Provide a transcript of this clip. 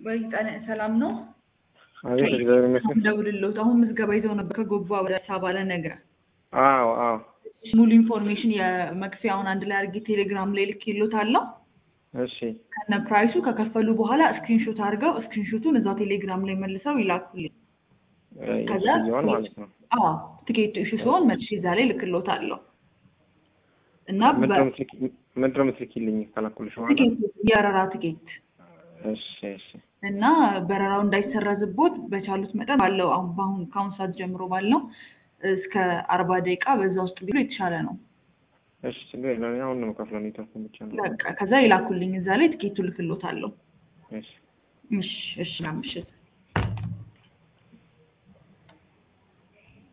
ወይ ጠነ ሰላም ነው። አቤት እግዚአብሔር ይመስገን። ደውልልዎት አሁን ምዝገባ ይዘው ነበር ከጎባ ወደ አዲስ አበባ ለነገ አዎ አዎ ሙሉ ኢንፎርሜሽን የመክፈያውን አንድ ላይ አድርጌ ቴሌግራም ላይ ልኬልዎታለሁ። እሺ ከነ ፕራይሱ ከከፈሉ በኋላ ስክሪንሾት አድርገው ስክሪንሾቱን እዛው ቴሌግራም ላይ መልሰው ይላኩልኝ። ከዛ ይሆን ማለት ነው። አዎ ትኬት እሺ ሲሆን መልሼ እዛ ላይ ልክልዎታለሁ እና ምንድን ነው የምትልኪ- ምንድን ነው የምትልኪልኝ ከላኩልሽ በኋላ? ትኬት የበረራ ትኬት እሺ እሺ እና በረራው እንዳይሰረዝቦት በቻሉት መጠን ባለው አሁን በአሁን ከአሁን ሰዓት ጀምሮ ባለው እስከ አርባ ደቂቃ በዛ ውስጥ ቢሉ የተሻለ ነው። እሺ ችግር የለም። እኔ አሁን ነው የምከፍለው ኔትወርክ ብቻ ነው። በቃ ከዛ ይላኩልኝ እዛ ላይ ትኬቱ ልክልዎታለሁ። እሺ እሺ እሺ፣ ምሽት